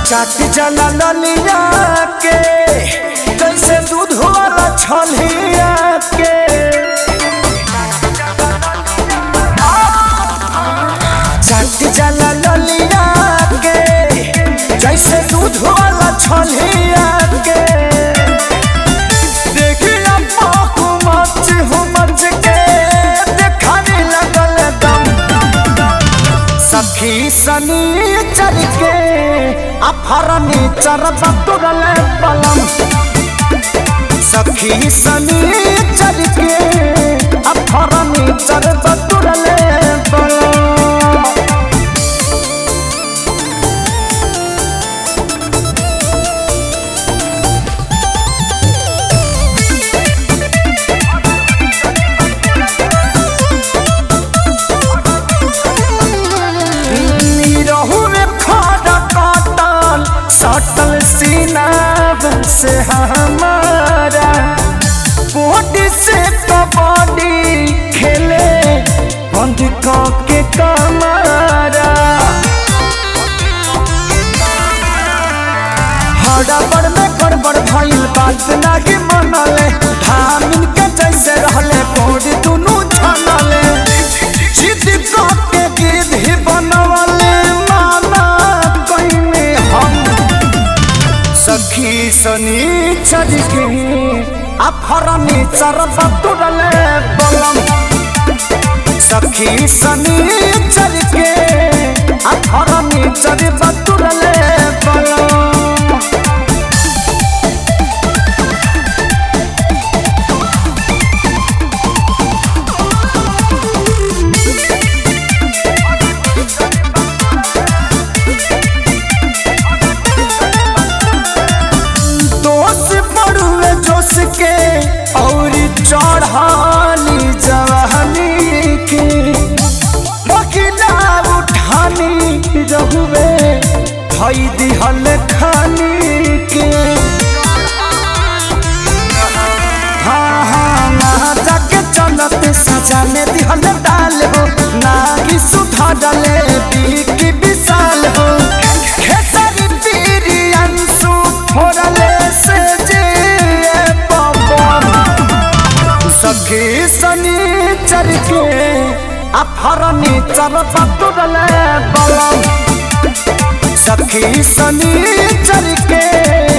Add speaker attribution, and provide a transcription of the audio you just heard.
Speaker 1: चाट जला ललिया के जैसे दूध वाला छलिया के चाट जला ललिया के जैसे दूध वाला छलिया के देखिया पाकू मच हो मच के देखाने लगल दम सखी सनी चल के अफरनी चरब तुरल पलम सखी सनी चल के अफरनी चरब तुरल पलम रहू में खड़ा काटल सटल सीना से हमारा बॉडी से कबड्डी खेले बंद के कमारा हड़बड़ में गड़बड़ भइल बात नाही मनले धामिन के जैसे रहले बॉडी दुनू छनले जिद के गिद्ध बनवले माना कइने हम सखी सनी चल के अफरनी चरब तुरले बलम सखी सनी चल के अफरनी चरब तुरले बलम दोष पड़ुए जोश के और चढ़ानी जवानी के बकिला उठानी रहुए धई दिहल खानी के हाँ हाँ ना जाके चलत सजा में दिहल डाल हो ना कि सुधा डले बीकी विशाल हो खेसारी पीरी अंशु फोड़ले से जे पवन सखी सनी चर के अफरनी चर पतुरले बलम सखी सनी चर के